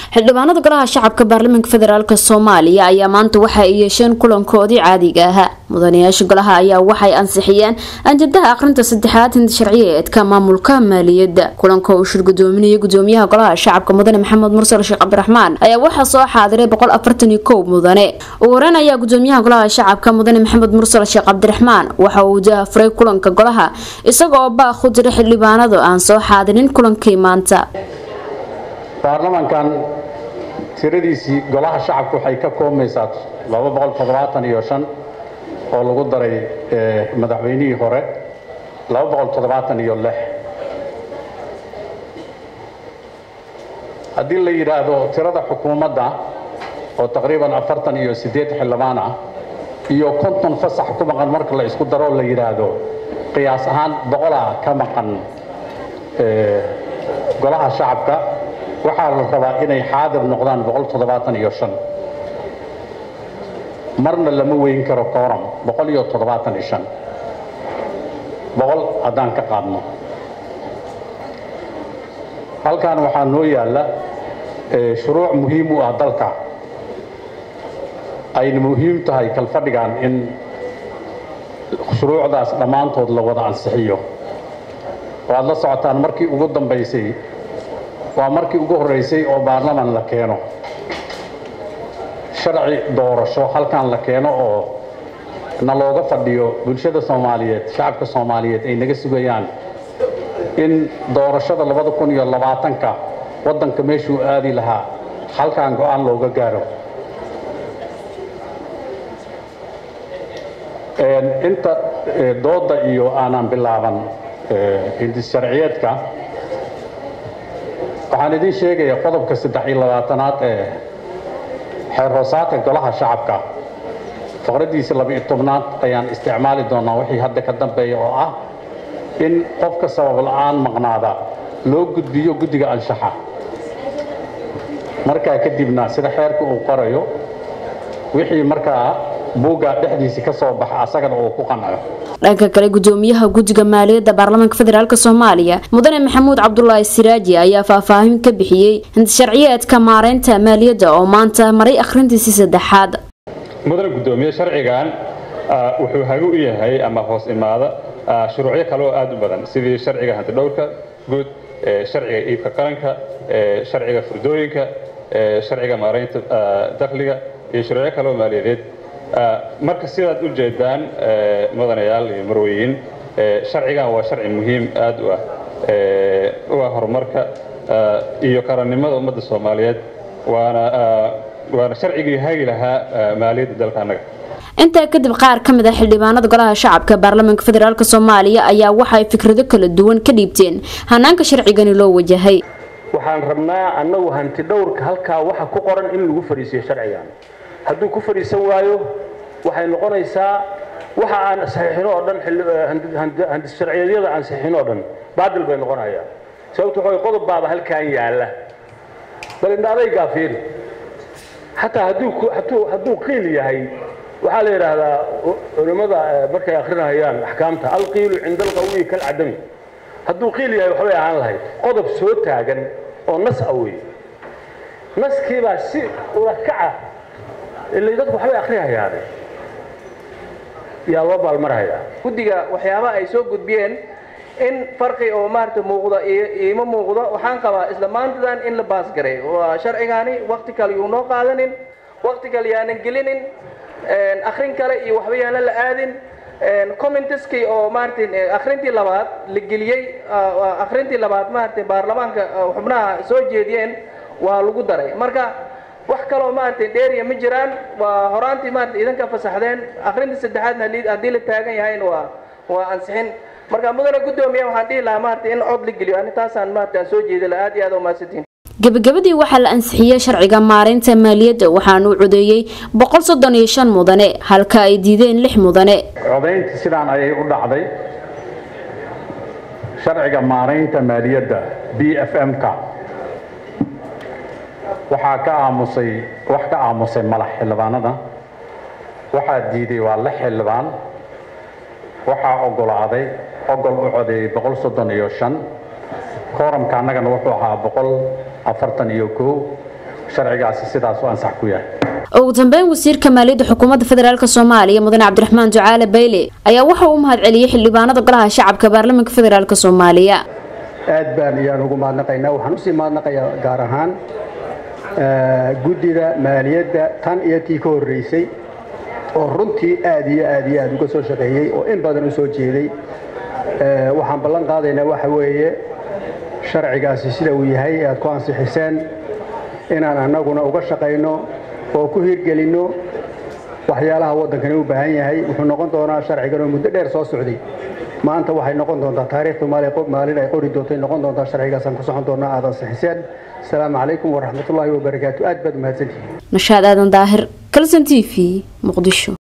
xildhibaanada golaha shacabka baarlamaanka federaalk soomaaliya ayaa maanta waxa ay yeesheen kulankoodii caadiga ahaa mudanayaasha golaha ayaa waxay ansixiyeen anjadaha aqrinta saddexaad hinda sharciyeedka maamulka maaliyadda kulanka uu shir gudoominaya gudoomiyaha golaha shacabka mudane maxamed mursal sheekh cabdiraxmaan ayaa waxaa soo xaadiray boqol afartan iyo kow mudane ugu horeyn ayaa gudoomiyaha golaha shacabka mudane maxamed mursal sheekh cabdiraxmaan waxa uu dahafuray kulanka golaha isagoo baaq u diray xildhibaanadu aan soo xaadirin kulankii maanta baarlamankan tiradiisii golaha shacabka waxay ka koobmaysaa laba boqol toddobaatan iyo shan oo lagu daray madaxweynihii hore laba boqol toddobaatan iyo lix haddii la yidhaahdo tirada xukuumadda oo taqriiban afartan iyo siddeed xildhibaan ah iyo konton fasax ku maqan marka la isku daro la yidhaahdo qiyaas ahaan boqolaa ka maqan golaha shacabka waxaa la rabaa inay xaadir noqdaan boqol toddobaatan iyo shan marna lama weyn karo kooram boqol iyo toddobaatan iyo shan boqol haddaan ka qaadno halkan waxaa noo yaalla shuruuc muhiim u ah dalka ayna muhiim tahay kalfadhigan in shuruucdaas dhammaantood la wada ansixiyo waad la socotaan markii ugu dambaysay waa markii ugu horreysay oo baarlaman la keeno sharci doorasho halkan la keeno oo na looga fadhiyo bulshada soomaaliyeed shacabka soomaaliyeed ay naga sugayaan in doorashada labada kun iyo labaatanka waddanka meeshuu aadi lahaa halkan go-aan looga gaaro inta dooda iyo aanan bilaaban hindis sharciyeedka waxaan idiin sheegayaa qodobka saddex iyo labaatanaad ee xeer hoosaadka golaha shacabka faqraddiisa laba-iyo tobnaad ayaan isticmaali doonaa wixii hadda ka dambeeya oo ah in qofka sabab la-aan maqnaada loo gudbiyo guddiga anshaxa markaa kadibna sida xeerka uu qorayo wixii markaa buugga dhexdiisii ka soo baxa asagana uu ku qanco dhanka kale gudoomiyaha guddiga maaliyadda baarlamaanka federaalk soomaaliya mudane maxamuud cabdulaahi siraaji ayaa faahfaahin ka bixiyey hindsharciyeedka maareynta maaliyadda oo maanta maray akhrintiisii saddexaad mudane gudoomiye sharcigan wuxuu hagu u yahay ama hoos imaada shuruucyo kale oo aad u badan sidii sharciga hantidhowrka guud sharciga iibka qaranka sharciga furdooyinka sharciga maareynta dakhliga iyo shuruucyo kale oo maaliyadeed marka sidaad u jeedaan mudanayaal iyo marweyin sharcigan waa sharci muhiim aad u ah u ah horumarka iyo qarannimada ummadda soomaaliyeed waana waana sharcigii hagi lahaa maaliyadda dalka annaga intaa kadib qaar ka mid a xildhibaanada golaha shacabka baarlamaanka federaalk soomaaliya ayaa waxaay fikrado kala duwan ka dhiibteen hanaanka sharcigani loo wajahay waxaan rabnaa annagu hanti dhowrka halkaa waxa ku qoran in lagu fadhiisiyo sharcigan hadduu ku fadhiisan waayo waxay noqonaysaa waxa aan saxiixino oo dhan handis sharciyeedyada aan saxiixino oo dhan baadil bay noqonayaan sababto waxa qodob baaba halkan yaalla bal indha adaygaa fiiri xataa hadduu hadduu hadduu qiil yahay waxaa la yidhaahdaa culimmada markay akrinayaan axkaamta alqiilu cinda alqawiyi kalcadami hadduu qiil yahay waxbay ahaan lahayd qodob soo taagan oo nas ah weeye naskiibaa si ulakaca ilay dadku waxbay akhrihayaane yaa loo baalmarhayaa guddiga waxyaabaha ay soo gudbiyeen in farqi oo maarata muuqda iima muuqdo waxaan qabaa isla maantadan in la baasgaray waa sharcigaani wakti kale yuu noo qaadanin wakti kale yaanan gelinin akrin kale iyo waxba yaanan la aadin commentiskii oo maarata akrintii labaad la geliyey akrintii labaad maarata baarlamaanka xubnaha soo jeediyeen waa lagu daray marka wax kaloo maarata dheeriya ma jiraan waa horaantii maarata idanka fasaxdeen akrintii saddexaadna haddii la taagan yahayna waa waa ansixin marka mudane gudoomiya waxaan dhihi lahaa maarata in cod la geliyo ani taasaan maarata aan soo jeedi lahaa aad iyo aad u mahadsantiin gabagabadii waxaa la ansixiyey sharciga maareynta maaliyadda waxaana u codeeyey boqol soddon iyo shan mudane halka ay diideen lix mudane codayntii sidaan ayay u dhacday sharciga maareynta maaliyadda b f m-ka waxaa ka aamusay wax ka aamusay malax xildhibaanada waxaa diiday waa lix xildhibaan waxaa ogolaaday ogol u codeeyey boqol soddon iyo shan kooramka annagana wuxuu ahaa boqol afartan iyo kow sharcigaasi sidaas u ansax ku yahay ugu dambeyn wasiirka maaliyadda xukuumadda federaalk soomaaliya mudane cabdiraxmaan ducaale bayle ayaa waxa uu mahad celiyey xildhibaanada golaha shacabka baarlamaanka federaalk soomaaliya aad baan iyaan ugu mahadnaqaynaa waxaan usii mahadnaqayaa gaar ahaan guddida maaliyadda tan iyo tii ka horreysay oo runtii aad iyo aad iyo aad uga soo shaqeeyey oo in badan u soo jeeday waxaan ballan qaadaynaa waxa weeye sharcigaasi sida uu yahay aad ku ansixiseen inaan annaguna uga shaqayno oo ku hirgelinno waxyaalaha waddankani u baahan yahay wuxuu noqon doonaa sharcigan oo muddo dheer soo socday maanta waxay noqon doontaa taariikhdu maalin ay qori doontay noqon doontaa sharcigaasaan ku socon doonaa aad ansixiseen asalaamu calaykum waraxmatullaahi wabarakaatu aad baad umahadsantihiin nashaad aadan daahir kalson t v muqdisho